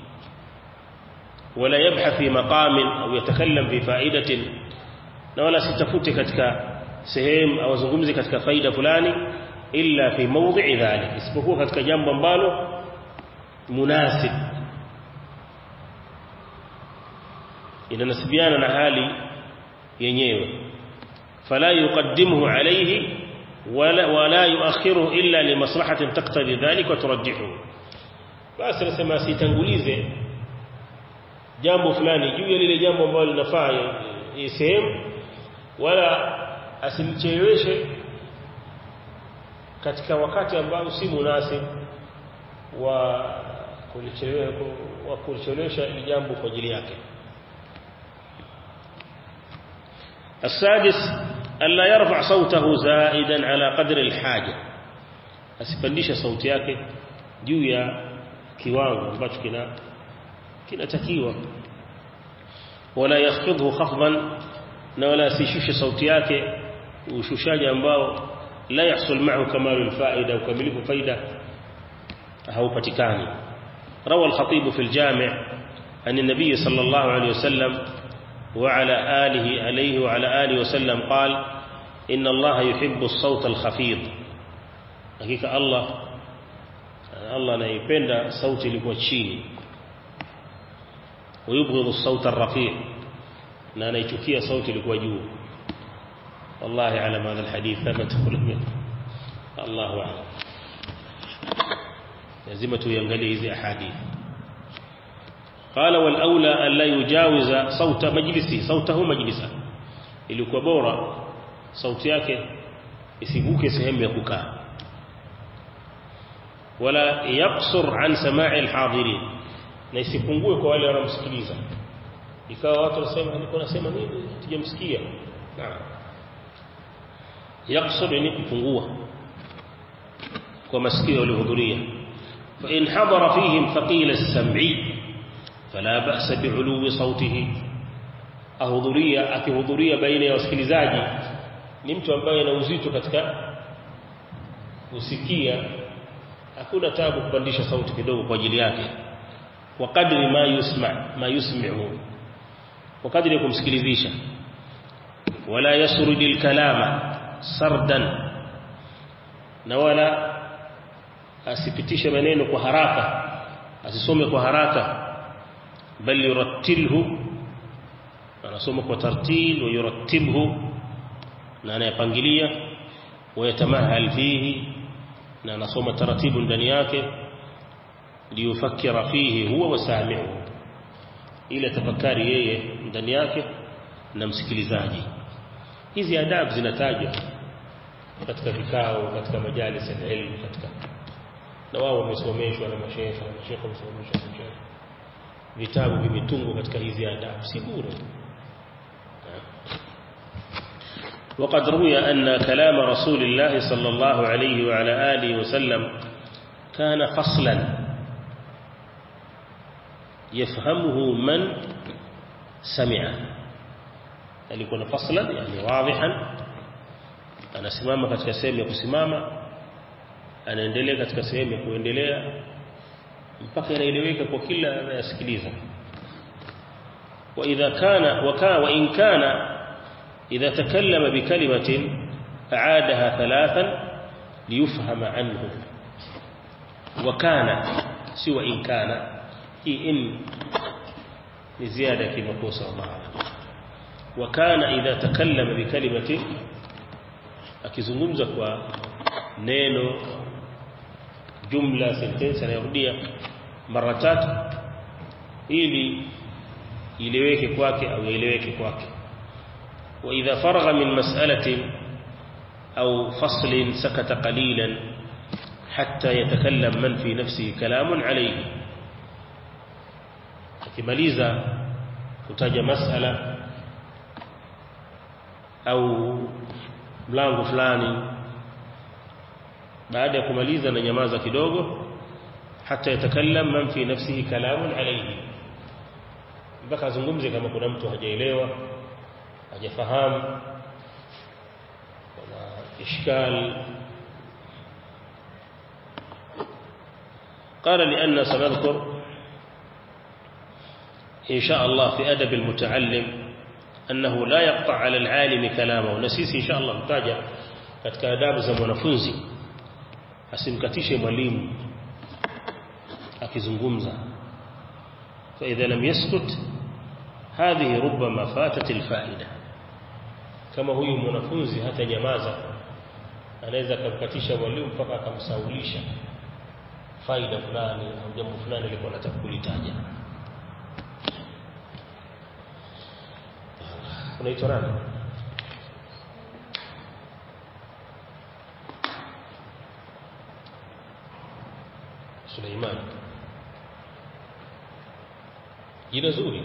wala yabhath fi maqamin au yatakallam fi fa'idatin na wala sitafute katika sehemu au zungumzi katika faida fulani illa fi mawdhi'i dhalik isipokuwa katika jambo ambalo munasib inanasibiana na hali yenyewe فلا يقدمه عليه ولا ولا يؤخره الا لمصلحه تقتضي ذلك وترجحه basi nasema sitangulize jambo fulani juu ya lile jambo ambalo linafaa sehemu wala asimcheleweshe katika wakati ambao si munasib wa kulichelewesha wa kulichelewesha jambo kwa ajili yake السادس ألا يرفع صوته زائدا على قدر الحاجة asipandishe sauti yake juu ya kiwango ambacho kina kinatakiwa wala yakhfidhu khafdan na wala asishushe sauti yake ushushaji ambao la yahsul ma'hu kamalu alfaida ukamilifu faida haupatikani روى الخطيب في الجامع عن النبي صلى الله عليه وسلم وعلى آله عليه وعلى آله وسلم قال إن الله يحب الصوت الخفيض حقيقة الله الله anayependa sauti ilikuwa chini ويبغض الصوت الرفيع na anaichukia sauti ilikuwa juu والله علم هذا الحديث ثبت ولم الله أعلم lazima tuiangalie hizi ahadithi قال والاولى الا يجاوز صوت مجلسه صوته مجلسا ilikuwa bora sauti yake isivuke sehemu ya kukaa wala yaqsur an sama'i alhadirin na isipungue kwa wale wanaomsikiliza ikawa watu wanasema alikuwa anasema nini tujamsikia naam yaqsur ni kupungua kwa masikio waliohudhuria fa in hadara fihim thaqila as-sam'i فلا بأس بعلو صوته ahudhuria akihudhuria baina ya wasikilizaji ni mtu ambaye ana uzito katika kusikia hakuna tabu kupandisha sauti kidogo kwa ajili yake kwa kadri ma yusma ma yusmi'u kwa kadri ya kumsikilizisha wala yasrudil kalama sardan na wala asipitishe maneno kwa haraka asisome kwa haraka بل يرتله anasoma kwa tartil wa yurattilhu na anayapangilia wayatamahal fihi na anasoma taratibu ndani yake liyufakkira fihi huwa wasami'u ila tafakari yeye ndani yake na msikilizaji hizi adabu zinatajwa katika vikao katika majalis ya ilmu katika na wao wamesomeshwa na mashaikh na mashaikh wamesomeshwa na mashaikh vitabu vimetungwa katika hizi adabu si bure وقد روي أن كلام رسول الله صلى الله عليه وعلى آله وسلم كان فصلا يفهمه من سمعه alikuwa faslan yani wadihan anasimama katika sehemu ya kusimama anaendelea katika sehemu ya kuendelea mpaka inaeleweka kwa kila anayesikiliza واذا كان وكان وان كان اذا تكلم بكلمه اعادها ثلاثا ليفهم عنه وكان سوى ان كان هي ان لزياده كما قال الله عليه وكان اذا تكلم بكلمه akizungumza kwa neno jumla sentence anayorudia mara tatu ili ileweke kwake au ieleweke kwake wa idha faragha min mas'alatin au faslin sakata qalilan حتى يتكلم من في نفسه كلام عليه akimaliza kutaja masala au mlango fulani baada ya kumaliza na nyamaza kidogo hata yatakallam man fi nafsihi kalamun alayhi mpaka azungumze kama kuna mtu hajaelewa hajafahamu kuna ishkal قال لأن سنذكر إن شاء الله في أدب المتعلم أنه لا يقطع على العالم كلامه ونسيس إن شاء الله متاجة katika adabu za mwanafunzi asimkatishe mwalimu akizungumza فإذا لم يسكت هذه ربما فاتت الفائدة kama huyu mwanafunzi hata nyamaza anaweza kumkatisha mwalimu mpaka akamsaulisha faida fulani au jambo fulani alikuwa anataka kulitaja unaitwa nani Suleiman jina zuri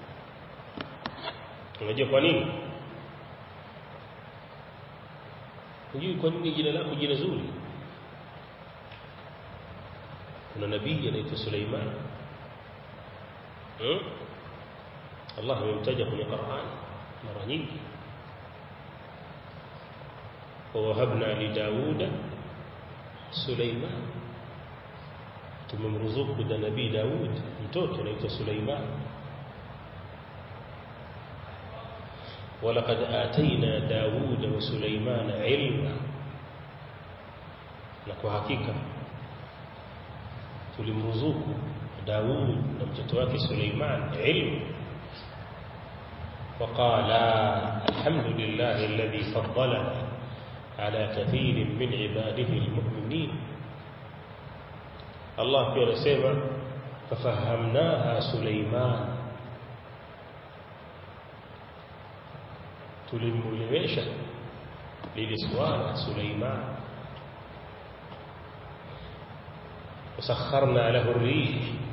unajua kwa nini unajui kwa nini jina lako jina zuri kuna nabii anaitwa Suleiman hmm? Allah amemtaja kwenye Qur'an mara nyingi wawahabna li Dauda Suleiman tumemruzuku da nabii Daud mtoto anaitwa Suleiman ولقد آتينا داود وسليمان علما na kwa hakika tulimruzuku Daud na mtoto wake Suleiman ilmu وقال الحمد لله الذي فضلنا على كثير من عباده المؤمنين الله pia anasema fafahamnaha Suleiman tulimwelewesha lile swala Suleiman وسخرنا له الريح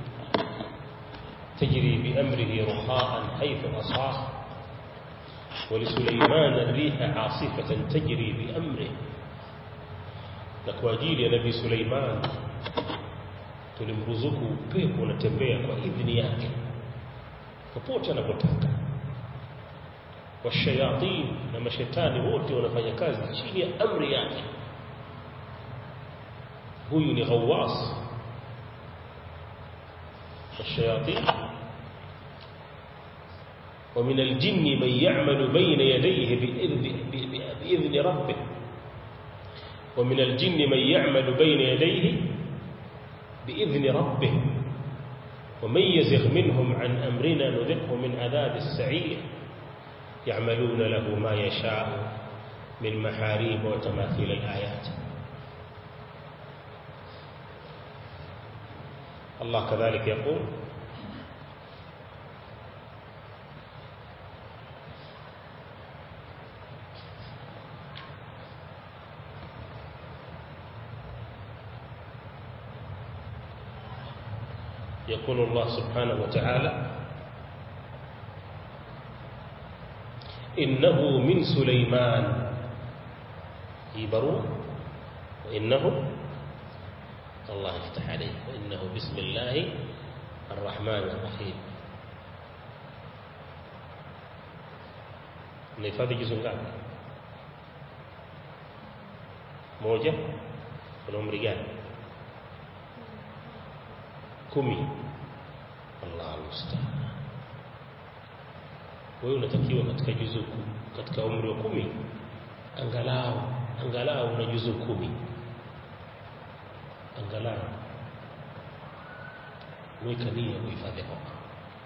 تجري بأمره رخاء حيث أصاب ولسليمان الريح عاصفة تجري بأمره لكواجيل يا نبي سليمان tulimruzuku upepo unatembea kwa idhini yake popote anapotaka washayatin na mashetani wote wanafanya kazi chini ya amri yake huyu ni ghawas والشياطين ومن الجن من يعمل بين يديه بإذن, بإذن ربه ومن الجن من يعمل بين يديه بإذن ربه ومن يزغ منهم عن أمرنا نذقه من عذاب السعير يعملون له ما يشاء من محاريب وتماثيل الآيات الله كذلك يقول يقول الله سبحانه وتعالى إنه من سليمان يبرون وإنه الله يفتح عليه وإنه بسم الله الرحمن الرحيم nahifadhi juzu ngapi moja kuna umri gani kumi Allah almustaan wewe unatakiwa katika juzu katika umri wa kumi angalau angalau una juzu kumi angalau weka nia kuhifadhi Qur'an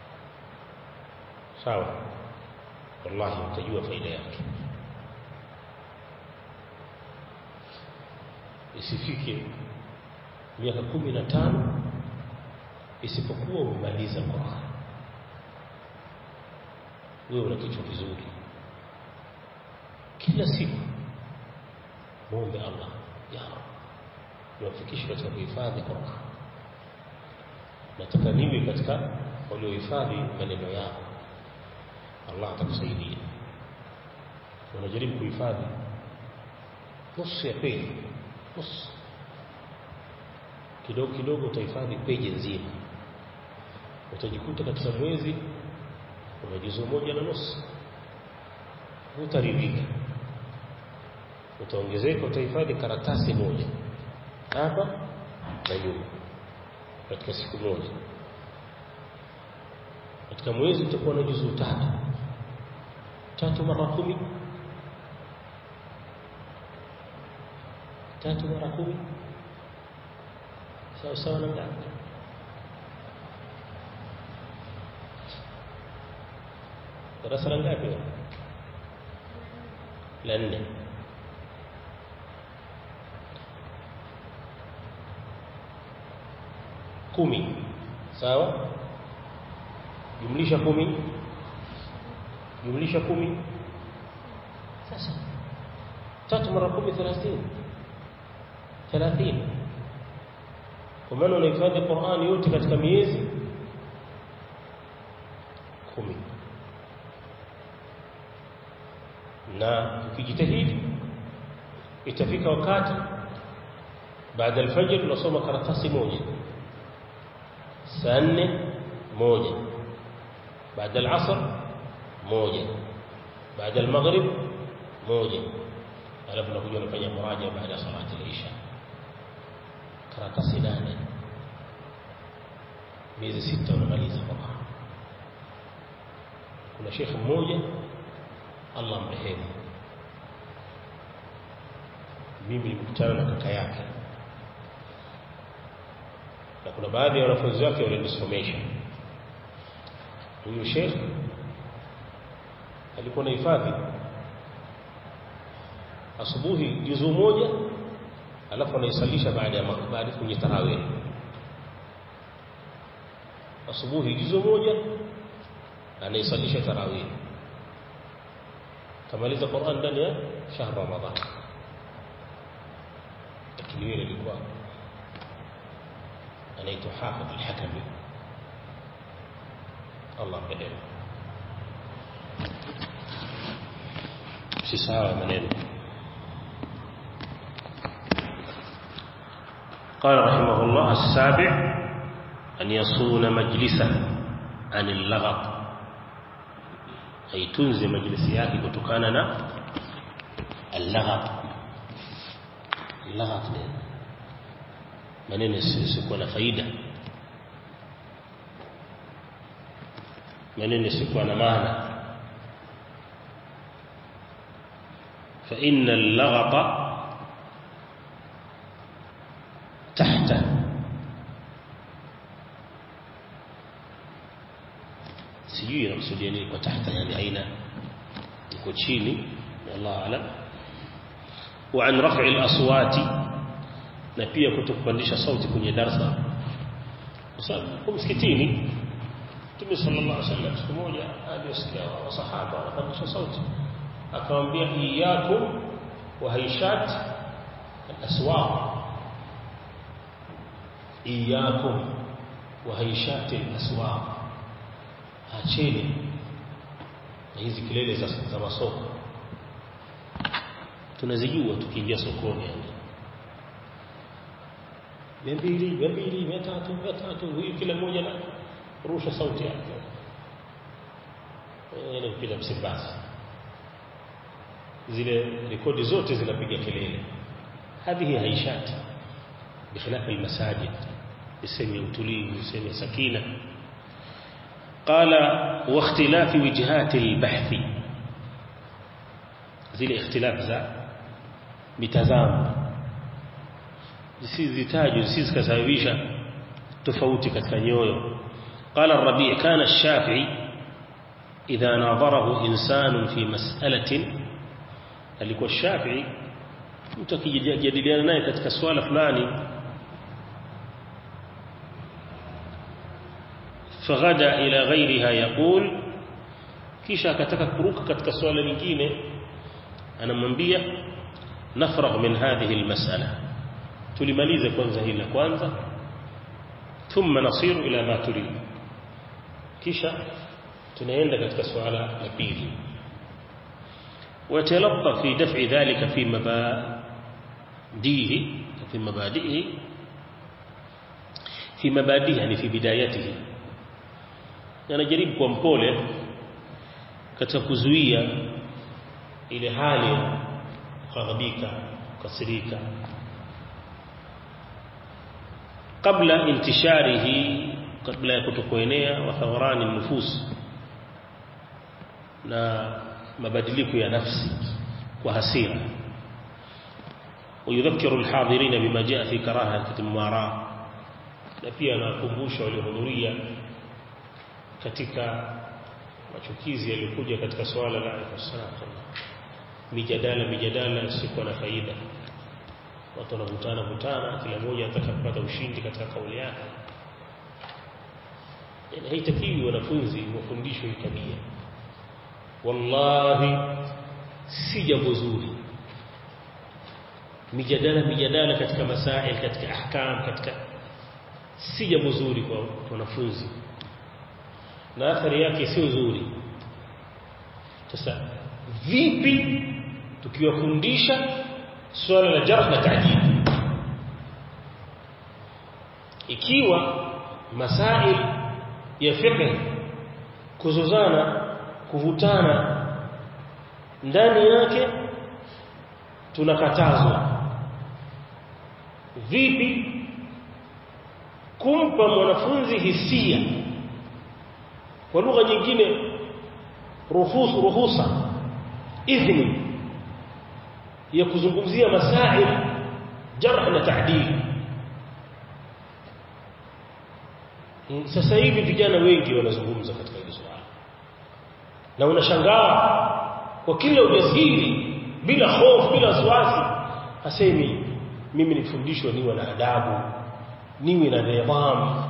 sawa wallahi utajua faida yake isifike miaka kumi na tano isipokuwa umemaliza Qur'an wewe una kichwa kizuri kila siku muombe Allah ya Rabb niwafikishe katika kuhifadhi Qur'an nataka niwe katika waliohifadhi maneno yako Allah atakusaidia unajaribu kuhifadhi nusu ya peji nusu kidogo kidogo utahifadhi peji nzima utajikuta katika mwezi una juzu moja na nusu utaridhika utaongezeka utahifadhi karatasi moja hapa na nyuma katika siku moja katika mwezi utakuwa na juzu tatu tatu mara kumi tatu mara kumi sawa sawa na ngapi darasa la ngapi la nne kumi sawa jumlisha kumi jumlisha kumi sasa tatu mara kumi thelathini thelathini kwa maana unahifadhi Qur'ani yote katika miezi kumi na ukijitahidi itafika wakati baada alfajr unasoma karatasi moja saa nne moja baada alasr moja baada almaghrib moja alafu nakuja unafanya muraja baada ya salati al-isha karatasi nane miezi sita unamaliza Qur'an kuna shekhi mmoja Allah mrehemu mimi nilikutana na kaka yake na kuna baadhi ya wanafunzi wake walinisomesha huyu sheikh alikuwa na hifadhi asubuhi juzu moja alafu anaisalisha baada ya baada kwenye tarawih asubuhi juzu moja anaisalisha tarawih kamaliza Qur'an ndani ya shahr Ramadhan lakini yule alikuwa anaitwa Hafidh al-Hakami Allah mrehemu si sawa maneno قال رحمه الله السابع أن يصون مجلسه عن اللغط aitunze majlisi yake kutokana na al-laghat laghat maneno yasiyokuwa na faida maneno yasiyokuwa na maana fa inna al-laghata tahta sijui inakusudia nini kwa tahta yani aina iko chini wallahu alam wa an raf'i al-aswati na pia kutokupandisha sauti kwenye darasa kwa sababu msikitini Mtume sallallahu alaihi wasallam siku moja aliyosikia wasahaba wanapandisha sauti akamwambia iyyakum wa haishat al-aswaq iyyakum wa haishat al-aswaq acheni na hizi kelele za, za masoko tunazijua tukiingia sokoni yani mia mbili mia mbili mia tatu mia tatu huyu kila mmoja na rusha sauti yake ni kupita msimbazi zile rekodi zote zinapiga kelele hadhihi haishati bikhilafi almasajid sehemu ya utulivu sehemu ya sakina قال واختلاف وجهات البحث zile ikhtilaf za mitazamo zisizitajwe zisizikasababisha tofauti katika nyoyo قال الربيع كان الشافعي إذا ناظره إنسان في مسألة alikuwa Shafi'i mtu akijadiliana naye katika swala fulani فغدا إلى غيرها يقول kisha akataka kuruka katika swala lingine anamwambia nafragh min hadhihi almas'ala tulimalize kwanza hili la kwanza thumma nasiru ila ma turid kisha tunaenda katika suala la pili ويتلطف في دفع ذلك في مبادئه في مبادئه في مبادئه يعني في بدايته anajaribu kwa mpole katika kuzuia ile hali ya kughadhabika kukasirika kabla intisharihi kabla ya kutokuenea wa thawrani nufus na mabadiliko ya nafsi kwa hasira ويذكر الحاضرين بما جاء في كراهه المماراه na pia anakumbusha waliohudhuria katika machukizi yaliyokuja katika swala la salatu mijadala mijadala isiyokuwa na faida watu wanavutana vutana kila mmoja anataka kupata ushindi katika kauli yake yani haitakiwi wanafunzi wafundishwe tabia wallahi si jambo zuri mijadala mijadala katika masail katika ahkam katika si jambo zuri kwa wanafunzi na athari yake sio nzuri sasa vipi tukiwafundisha swala la jarh na ta'dil ikiwa masail ya fiqh kuzozana kuvutana ndani yake tunakatazwa vipi kumpa mwanafunzi hisia kwa lugha nyingine ruhus ruhusa idhni ya kuzungumzia masail jarh na ta'dil sasa hivi vijana wengi wanazungumza katika hili swala na unashangaa kwa kila ujasiri bila hofu bila wasiwasi asemi mimi nifundishwa niwe na adabu niwe na nidhamu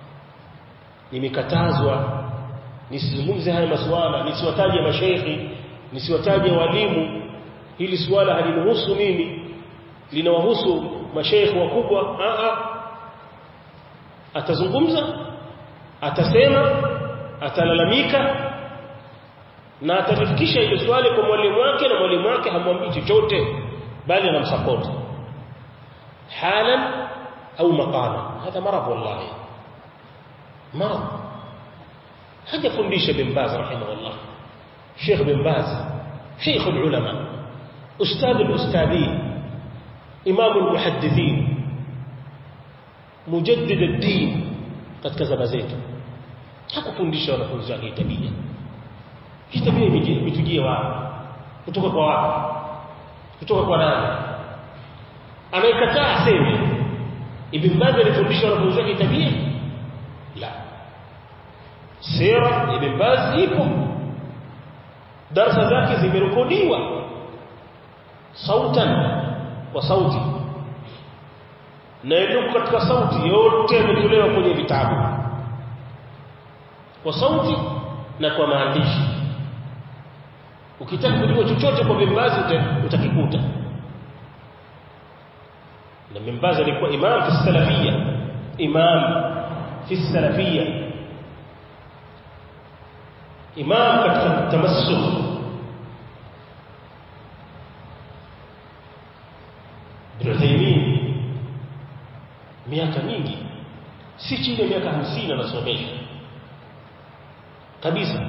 nimekatazwa nisizungumze haya masuala nisiwataje mashaikhi nisiwataje walimu hili suala halinihusu mimi linawahusu mashaikhi wakubwa a a atazungumza atasema atalalamika na atalifikisha ile swali kwa mwalimu wake na mwalimu wake hamwambii chochote bali anamsupport halan au maqala hadha marad wallahi marad hajafundisha bin baz rahimahullah sheikh bin baz sheikh ulama ustadh alustadhin imam almuhaddithin mujaddid ad-din katika zama zetu hakufundisha wanafunzi wake tabia hii tabia imetujia wapi kutoka kwa wapi kutoka kwa nani anayekataa aseme ibn Baz alifundisha wanafunzi wake tabia la sira ibn Baz ipo darasa zake zimerekodiwa sautan kwa sauti na ilikuwa katika sauti yote yametolewa kwenye vitabu kwa sauti na kwa maandishi ukitaka kujua chochote kwa Bimbazi utakikuta na Bimbazi alikuwa imam fi salafia imam fi salafia imam katika tamassuk Ibn Taymiyyah miaka mingi si chini ya miaka 50 anasomesha kabisa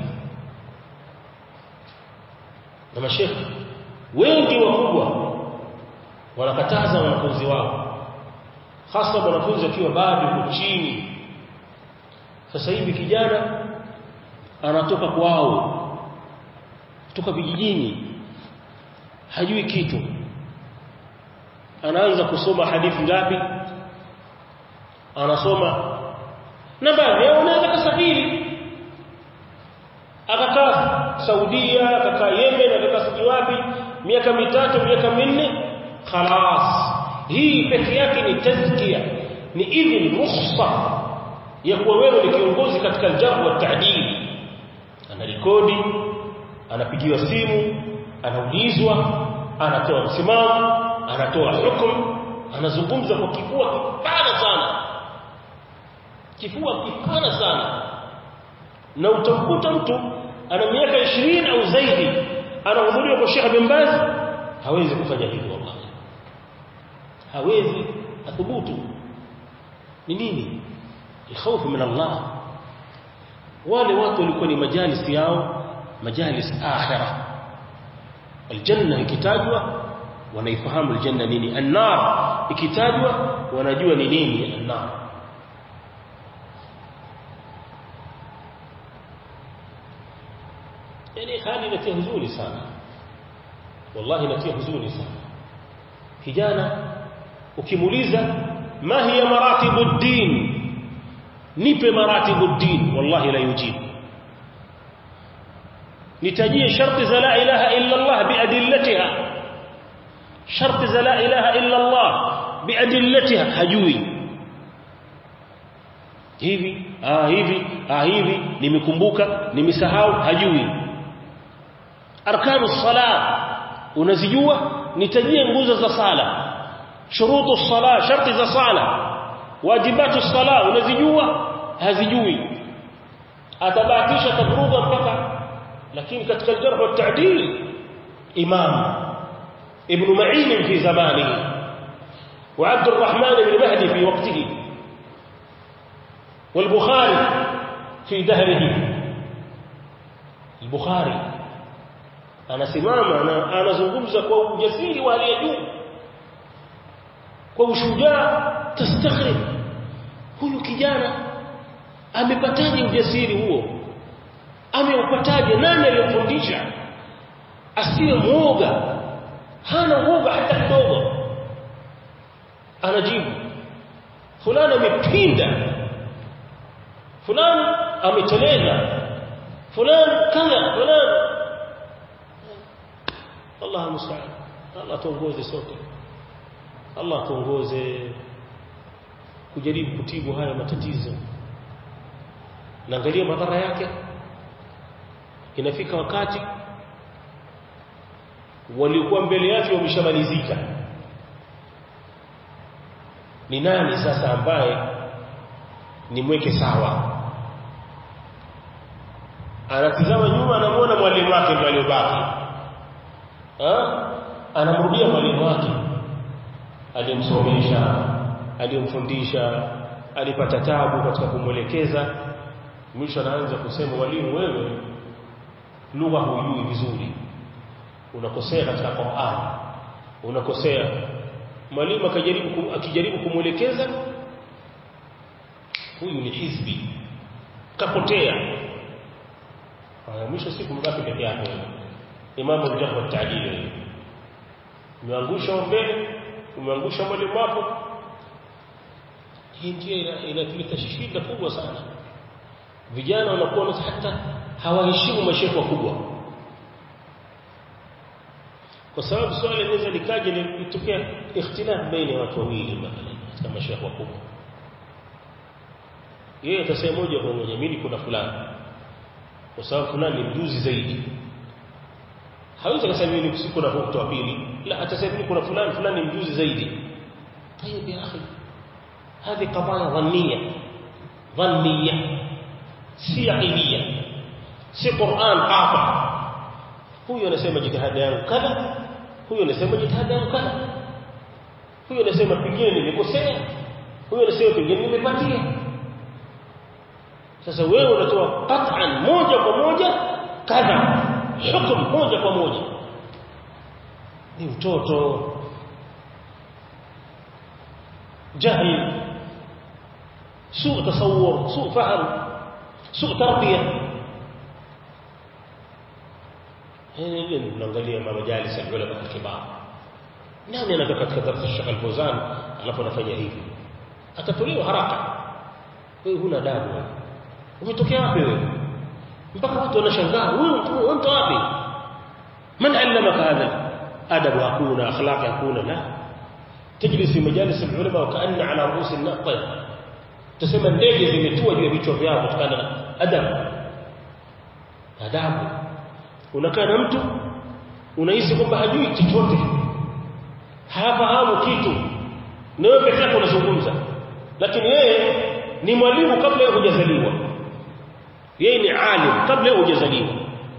na mashekhi wengi wakubwa wanakataza wanafunzi wao hasa wanafunzi wakiwa bado chini sasa hivi kijana anatoka kwao kutoka vijijini hajui kitu anaanza kusoma hadithi ngapi anasoma na baadhi yao unaweza kusafiri akakaa Saudia akakaa Yemen akakaa siji wapi miaka mitatu miaka minne خلاص hii pekee yake ni tazkia ni idhin rukhsa ya kuwa wewe ni kiongozi katika aljarh wa ta'dil anarekodi anapigiwa simu anaulizwa anatoa msimamo anatoa hukumu anazungumza kwa kifua kipana sana kifua kipana sana na utamkuta mtu ana miaka 20 au zaidi anahudhuria kwa Sheikh bin Baz hawezi kufanya hivyo wallahi hawezi athubutu ni nini الخوف من الله wale watu walikuwa ni majalis yao majalis akhirah aljanna ikitajwa wanaifahamu aljanna nini annar ikitajwa wanajua ni nini annar yani hali inatia huzuni sana wallahi inatia huzuni sana kijana ukimuuliza ma hiya maratibu ad-din nipe maratibu ad-din wallahi la yujibu nitajie sharti za la ilaha illa Allah biadillatiha sharti za la ilaha illa Allah biadillatiha hajui hivi ah hivi ah hivi nimekumbuka nimesahau hajui arkanu salat unazijua nitajie nguzo za sala shurutu sala sharti za sala wajibatu sala unazijua hazijui atabahatisha tagruba mpaka lakini katika aljarh wa ta'dil imam ibn ma'in fi zamanihi wa abd الرحمن بن مهدي في وقته والبخاري في دهره البخاري anasimama anazungumza kwa ujasiri wa hali ya juu kwa ushujaa tastakhrib huyu kijana amepataje ujasiri huo ameupataje nani aliyomfundisha asiwe muoga hana uoga hata kidogo anajibu fulani amepinda fulani ameteleza fulani kadha fulani Allah musta'an Allah tuongoze sote Allah tuongoze kujaribu kutibu haya matatizo naangalia madhara yake inafika wakati waliokuwa mbele yake wameshamalizika ni nani sasa ambaye nimweke sawa anatizama nyuma anamuona mwalimu wake ndiye aliyobaki anamrudia mwalimu wake aliyemsomesha aliyemfundisha alipata tabu katika kumwelekeza mwisho anaanza kusema mwalimu wewe lugha hujui vizuri unakosea katika Qur'an unakosea mwalimu akijaribu akijaribu kumwelekeza huyu ni hizbi kapotea mwisho siku mbaki peke yake imamu al-jarh wa ta'dil umeangusha mbele umeangusha mwalimu wako hii ndio inatuleta shida kubwa sana vijana wanakuwa hata hawaheshimu mashehe wakubwa kwa sababu swali linaweza likaje litokea ikhtilaf baina ya watu wawili mathalan katika mashehe wakubwa yeye atasema moja kwa moja mimi kuna fulani kwa sababu fulani ni mjuzi zaidi hawezi kusema mimi siku na mtu wa pili la atasema mimi kuna fulani fulani mjuzi zaidi طيب يا اخي هذه قضايا ظنيه ظنيه si yaqiniya si Qur'an qata huyo anasema jitihada yangu kadha huyo anasema jitihada yangu kadha huyo anasema pengine nimekosea huyo anasema pengine nimepatia sasa wewe unatoa qat'an moja kwa moja kadha hukumu moja kwa moja ni mtoto jahil سوء تصور سوء فهم سوء تربيه hili ile tunaangalia majalis ya ulama kibar nani anatoka katika darasa Sheikh Al-Fawzan alafu anafanya hivi atatolewa haraka wewe huna adabu wewe umetokea wapi wewe mpaka watu wanashangaa wewe mtu wapi man allamaka hadha adabu hakuna akhlaq hakuna la تجلس في مجالس العلماء وكأن على رؤوس الناس طيب tuseme ndege zimetua juu ya vichwa vyao kutokana na adabu adabu unakaa na mtu unahisi kwamba hajui chochote hafahamu kitu na wewe pekee yako unazungumza lakini yeye ni mwalimu kabla yeye hujazaliwa yeye ni alim kabla yeye hujazaliwa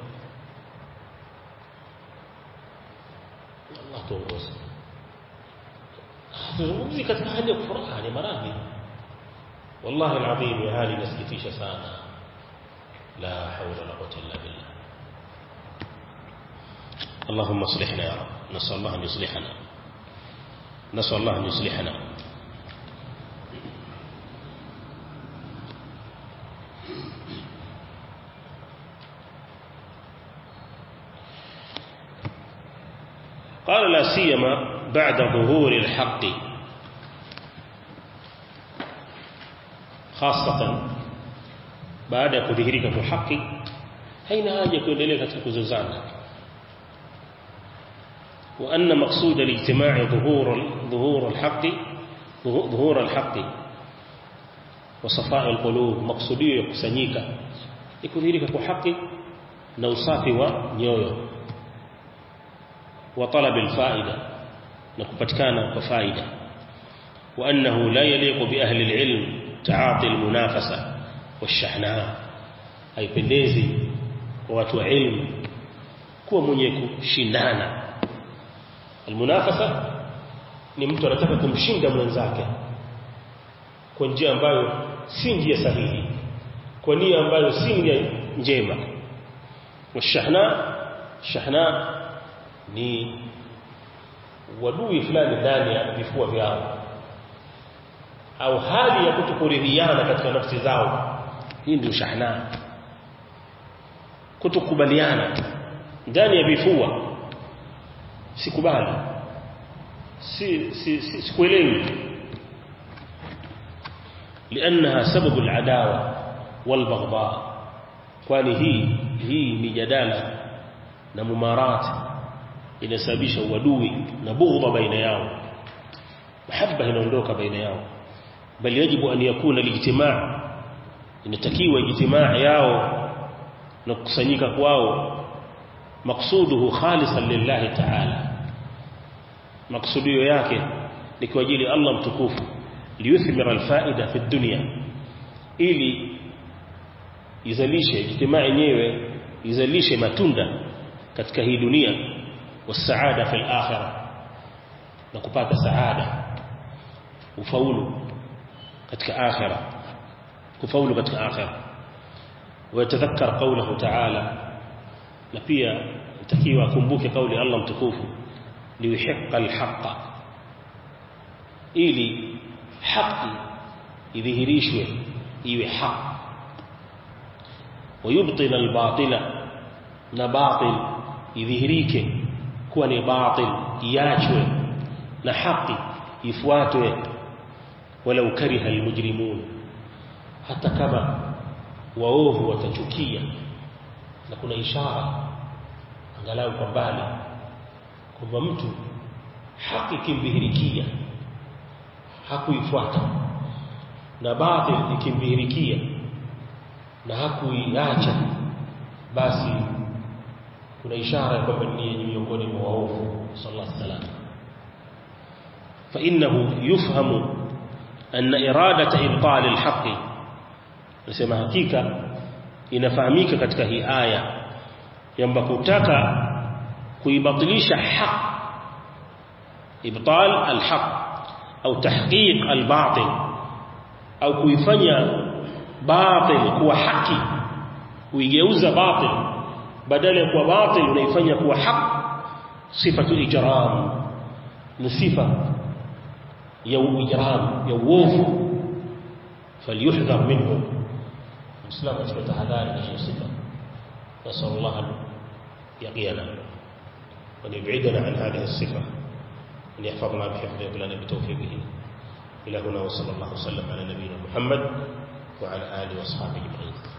Allah tuongoze tuzungumzi katika hali ya furaha ni maradhi wallahi alazim ya hali inasikitisha sana la hawla wala quwwata illa billah اللهم اصلحنا يا رب نسأل الله أن يصلحنا نسأل الله أن يصلحنا قال لا سيما بعد ظهور الحق خاصة بعد كذهرك في الحق haina haja kuendelea katika kuzozana وأن مقصود الاجتماع ظهور ظهور الحق ظهور الحق وصفاء القلوب مقصوديه يkusanyika ikudhihirika kwa haki na usafi wa nyoyo wa talab alfaida na kupatikana kwa faida وأنه لا يليق بأهل العلم تعاطي المنافسة والشحناء haipendezi kwa watu wa ilmu kuwa mwenye kushindana almunafasa ni mtu anataka kumshinda mwenzake kwa njia ambayo si njia sahihi kwa nia ambayo si nia njema washahna shahna ni wadui fulani ndani ya vifua vyao au hali ya kutokuridhiana katika nafsi zao hii ndio shahna kutokubaliana ndani ya vifua sikubali si si sikuelewi لانها سبب العداوه والبغضاء kwani hii hii mijadala na mumarat inasababisha uadui na bughdha baina yao mahaba inaondoka baina yao bali yajibu an yakuna lijtimaa inatakiwa ijtimaa yao na kukusanyika kwao maksuduhu khalisan lillahi ta'ala maksudio yake ni kwa ajili Allah mtukufu liyuthmira alfaida fi dunya ili izalishe ijtimaa yenyewe izalishe matunda katika hii dunia wasaada fi akhirah na kupata saada ufaulu katika akhirah kufaulu katika akhirah ويتذكر قوله تعالى na pia itakiwa akumbuke kauli Allah mtukufu liuhiqqa alhaqa ili haki idhihirishwe iwe haki wayubtil albatila na batil idhihirike kuwa ni batil iachwe na haki ifuatwe walau kariha almujrimun hata kama waovu watachukia na kuna ishara angalau kwa mbali kwamba mtu haki kimdhihirikia hakuifuata na baadhi ikimdhihirikia na hakuiacha basi kuna ishara ya kwamba ni miongoni mwa waovu sallallahu alaihi wasallam فانه يفهم ان اراده ابطال الحق nasema hakika inafahamika katika hii aya kwamba kutaka kuibatilisha haq ibtal alhaq au tahqiq albatil au kuifanya batil kuwa haki kuigeuza batil badala ya kuwa batil unaifanya kuwa haq sifatu ijram ni sifa ya ijram ya uovu فليحذر منه مسلم katika tahadhari na sifa نسأل الله أن يقينا وأن يبعدنا عن هذه الصفة أن يحفظنا بحفظه لنا بتوفيقه إلى هنا وصلى الله وسلم على نبينا محمد وعلى آله وأصحابه أجمعين